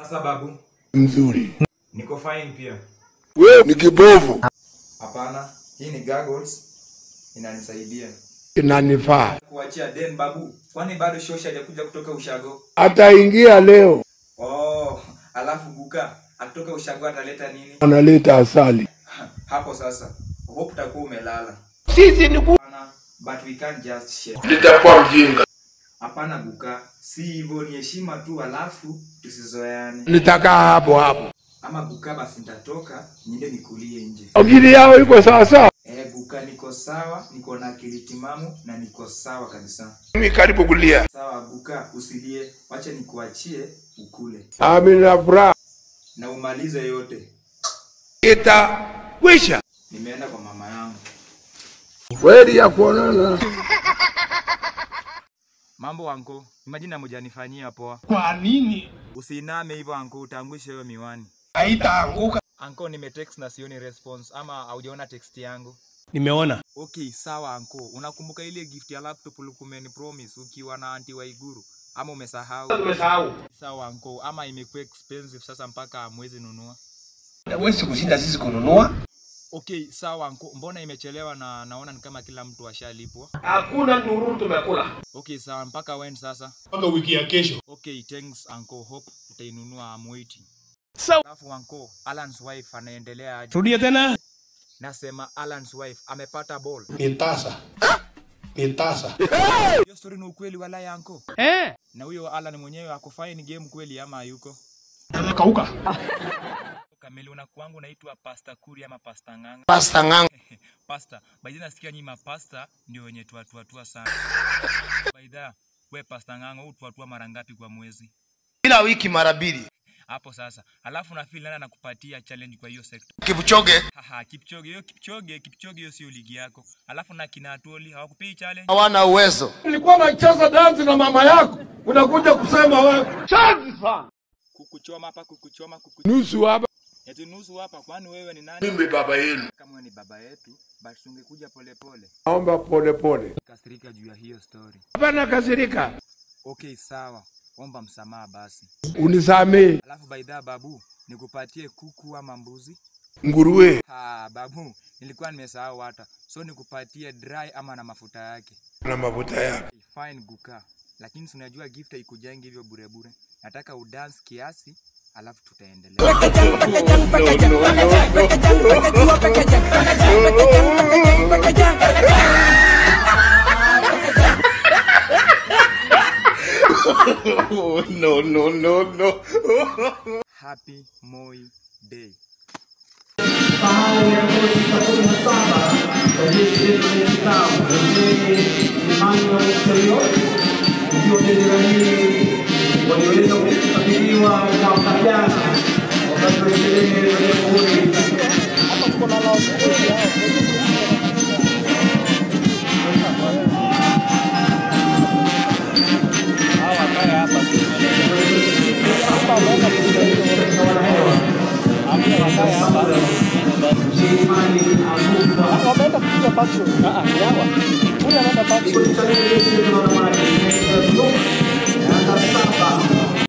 Sasa babu, mzuri. niko fine pia. Wewe ni kibovu, Hapana, hii ni goggles inanisaidia inanifaa. kuachia den babu. Kwani bado shosha hajakuja kutoka ushago? Ataingia leo, Oh, alafu buka akitoka ushago ataleta nini? analeta asali. Hapo sasa. Hope utakuwa umelala. Sisi ni ku... Hapana, but we can't just share. Nitakuwa mjinga, Hapana buka, si hivyo, ni heshima tu, alafu tusizoeane. nitakaa hapo hapo. Ama buka, basi nitatoka niende nikulie nje. Akili yao iko sawa sawa. Eh, buka, niko sawa, niko na akili timamu na niko sawa kabisa. Mimi karibu kulia. Sawa buka, usilie, wacha nikuachie ukule Amina furaha na umalize yote. itakwisha. Nimeenda kwa mama yangu. Kweli ya kuonana. Mambo anko, imagine amujanifanyia poa. Kwa nini Usiiname hivyo anko, utaangusha hiyo miwani. haitaanguka? Anko, nimetext na sioni response ama haujaona text yangu? Nimeona. Okay, sawa anko. Unakumbuka ile gift ya laptop ulikuwa promise ukiwa na anti Waiguru ama umesahau? Tumesahau. Sawa anko, ama imekuwa expensive sasa mpaka hamwezi nunua? Huwezi kushinda sisi kununua. Okay, sawa anko. Mbona imechelewa na naona ni kama kila mtu ashalipwa? Hakuna ndururu tumekula. Okay, sawa mpaka when sasa? Mpaka wiki ya kesho. Okay, thanks uncle. Hope utainunua I'm waiting. Sawa. Alafu uncle, Alan's wife anaendelea aje? Rudia tena. Nasema Alan's wife amepata ball. Ni tasa, ni tasa. Hiyo story ni ukweli wala ya uncle? Eh. Na huyo Alan mwenyewe ako fine game kweli ama hayuko? Amekauka. Kamili unakuangu unaitwa Pastor Kuri ama Pastor Nganga? Pasta ng'anga. Pastor, by the way nasikia nyinyi mapasta ndio wenye tuatuatua sana. By the way, we Pastor Nganga utuatua mara ngapi kwa mwezi? kila wiki mara mbili. Hapo sasa. Alafu na feel nani anakupatia challenge kwa hiyo sector? Kipchoge Haha, Kipchoge, hiyo Kipchoge, Kipchoge hiyo sio ligi yako. Alafu na kina Atoli hawakupei challenge. hawana uwezo. Nilikuwa nacheza dansi na mama yako, unakuja kusema wewe Kukuchoma hapa, kukuchoma, kukuchoma. nusu hapa. Eti nusu hapa, kwani wewe ni nani? Mimi baba yenu, Kama wewe ni baba yetu, but ungekuja polepole. naomba pole pole. Kasirika juu ya hiyo story. Hapana kasirika, Okay, sawa. Omba msamaha basi. unisamee. Alafu by the way, babu, nikupatie kuku ama mbuzi? Nguruwe Ha, babu, nilikuwa nimesahau hata. So nikupatie dry ama na mafuta yake. na mafuta yake. Okay, fine guka. Lakini si unajua gift haikujangi hivyo bure bure. Nataka udance kiasi, alafu tutaendelea. Oh, no, no, no, no. Happy Moi Day. walioweza kukabidhiwa mwaka jana wakati wa sherehe za jamhuri Kikundi cha redio yetu ya wanawake, Yanga Saba